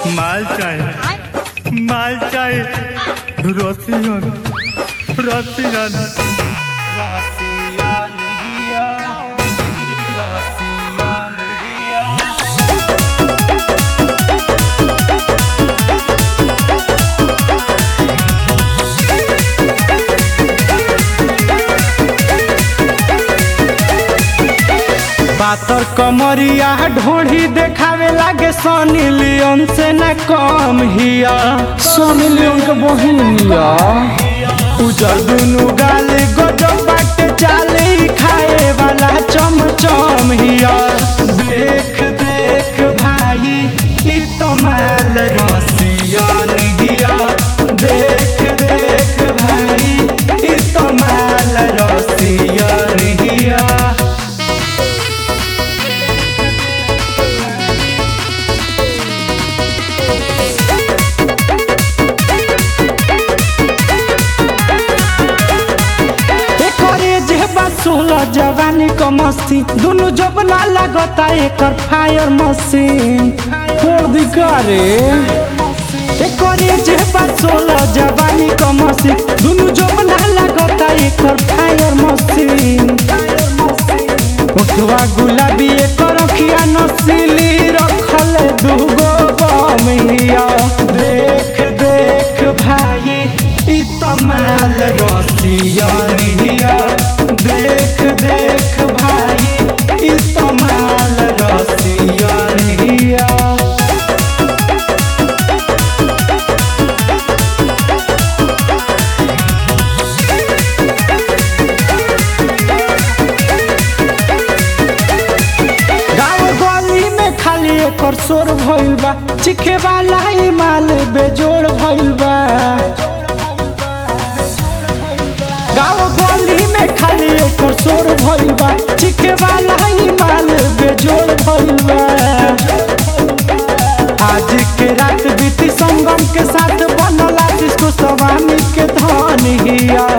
মাল চাই মাল চাই রসিয়ন রসিয়ন पातर कमरिया ढोढ़ी देखावे लागे सनी लियोन से न कम हिया सनी लियोन के बहिनिया उजर दुनु गाल गजब बाटे चाले खाए वाला चम चम हिया देख देख भाई ई तो माल रसियन हिया देख देख भाई ई तो माल रसियन हिया एकरे जेबा सोलह जवानी क मस्ती दुनु जबना लागता एकर फायर मशीन फोड़ दिकारे एकरे जेबा सोलह जवानी क मस्ती दुनु जबना लागता एकर फायर मशीन उठवा गुलाबी एकर अखिया नसीली रखल दुगो बमिया देख देख भाई ई तमाल रसियनिया देख देख भाई ई तमाल रसियनिया गाँव गली में खाली एकर शोर भइल बा चिखे वाला ही माल बेजोड़ भइल बा गाँव गली में खाली एकर शोर भइल बा चिखे वाला ही माल बेजोड़ भइल बा आज के रात बीती संगम के साथ बनला जिसको सवानी के धन हिया